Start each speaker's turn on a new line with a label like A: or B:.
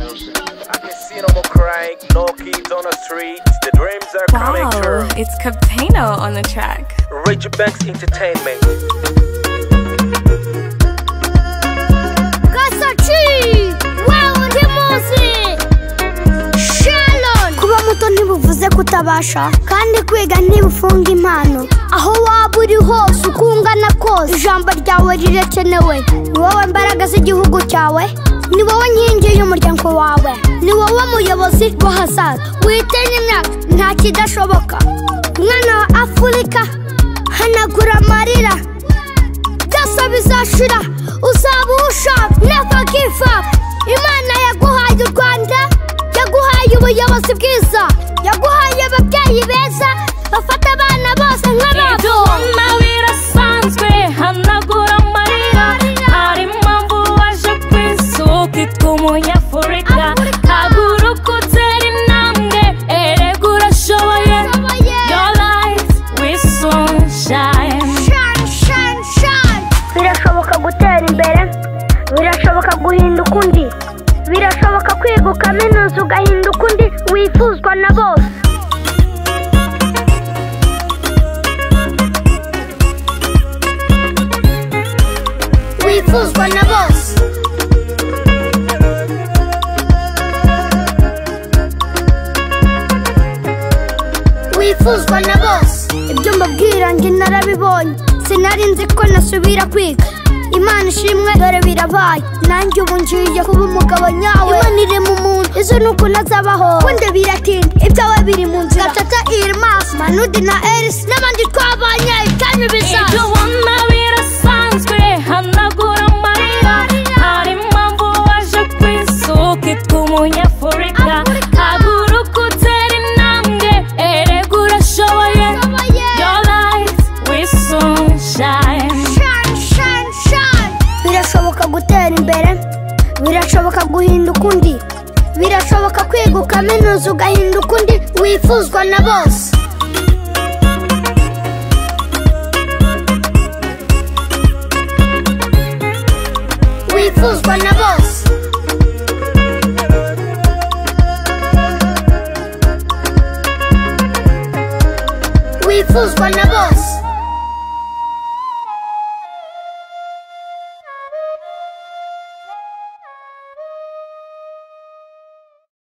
A: I can see no more crying, no kids on the streets. The dreams are coming
B: Wow,
A: true.
B: it's Captano on the track.
A: Richie Banks Entertainment.
C: kuba muto ntibuvuze kutabasha kandi kwiga ntibufunga impano aho waba uri hose uko ungana kose ijambo ryawe rirakenewe ni wowe mbaraga z'igihugu cyawe ni wowe nkingi y'umuryango wawe ni wowe muyobozi w'ahazaza witinya imyaka nta kidashoboka mwana wa afurika hanagura amarira byose bizashira uzaba uwushaka never give up imana yaguhaye u rwanda yaguhaye ubuyobozi bwiza yaguhaye ababyeyi beza bafata abana bose nk'ababo
D: ibyuma birasanzwe hanagura amarira hari impamvu waje ku isi ukitwa umunyafurika haguruka utera intambwe erega urashoboye
C: Urashoboye.
D: your life with sunshine
C: Shine, shine, shine. birashoboka gutera imbere birashoboka guhinduka undi birashoboka kwiga ukaminuza ugahinduka undi wifuzwa na bose wifuzwa na bose wifuzwa na bose ibyo mbabwirange narabibonye sinari nzi ko nasubira kwiga imana ishimwe dore birabaye nanjye ubu ngiye kuba umugabo nyawe imana iri mu muntu izo ni ukuntu azabaho wenda biratinda ibyawe biri mu nzira gatata irmas manudi na erisi n'abandi twabanye kandi bizaza
D: ibyo ubona birasanzwe hanagura amarira hari impamvu waje ku isi ukitwa umunyafurika haguruka utera intambwe erega urashoboye your life with sunshine
C: Shine, shine, shine. birashoboka gutera imbere birashoboka guhinduka undi birashoboka kwiga ukaminuza ugahinduka undi wifuzwa na bose wifuzwa na bose wifuzwa na bose